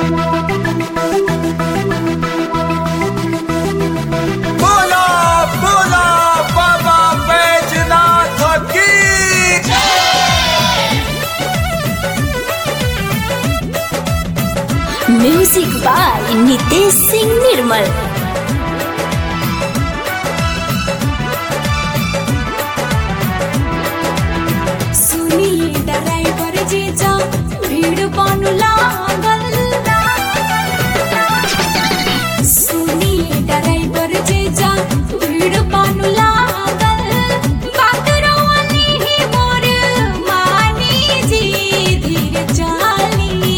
बोला बोला बाबा बैजनाथ की म्यूजिक बाय नितेश सिंह निर्मल सुनिए ड्राइवर जीजा भीड़ बानु लागल सुनिए ड्राइवर जीजा भीड़ बानु लागल बात रोवनी ही मोर मानी जी धीरे चाली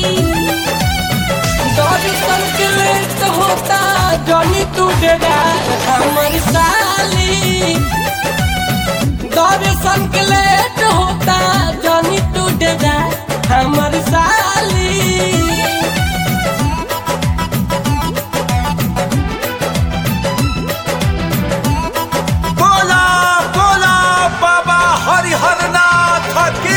दर्शन के लेट होता जनी तू डेरा हमर साली दर्शन के लेट होता जनी तू डेरा हमर साली बोला बोला बाबा हरिहरनाथ की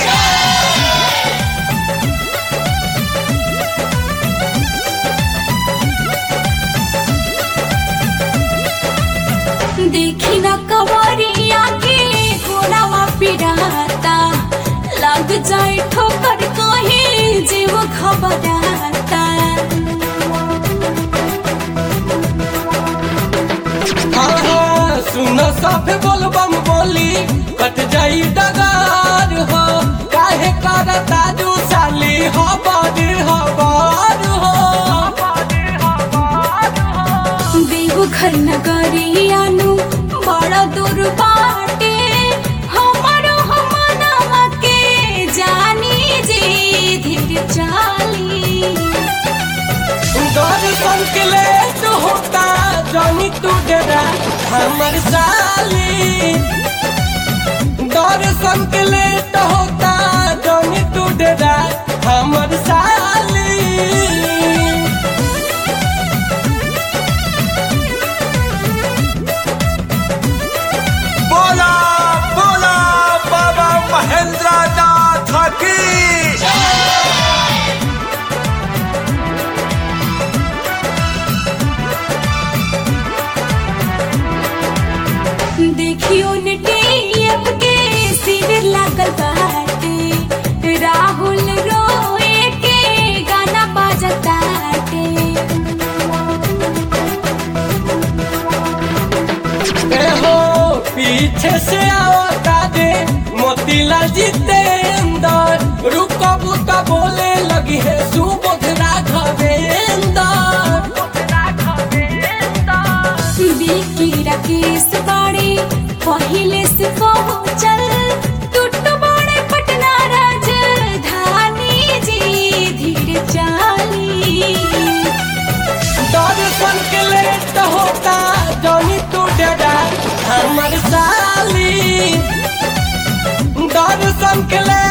देखी न कवरिया के घोड़ावा पिराता लग जाए ठोकर कहीं जीव खबराता हाँ हाँ सुन सब बोलबम बोली कट जाई डगार हो काहे करता दू साली हो बड़ी हबार हो देवघर नगरियानु बड़ा दूर बाटे हमारो हमनवा के जानी जी धीर चाली दर्शन के लेट होता जानी तू डेरा हमर साली दर्शन के लेट होता जानी तू डेरा हमर साली बोला बोला बाबा महेंद्रनाथ की देखियो नेटियप के शिविर लागल बाटे राहुल रोए के गाना बाजताटे ए हो पीछे से आवता दे मोतीलाल जितेंद्र रुको बुका बोले लगी है सुबोध राघवेंद्र बिकी राकेश बाड़े पहिले से पहुंचल टूट बड़े पटना राजधानी जी धीरे चाली दर्शन के लेट होता जनी तू डेरा हमर साली दर्शन के लेट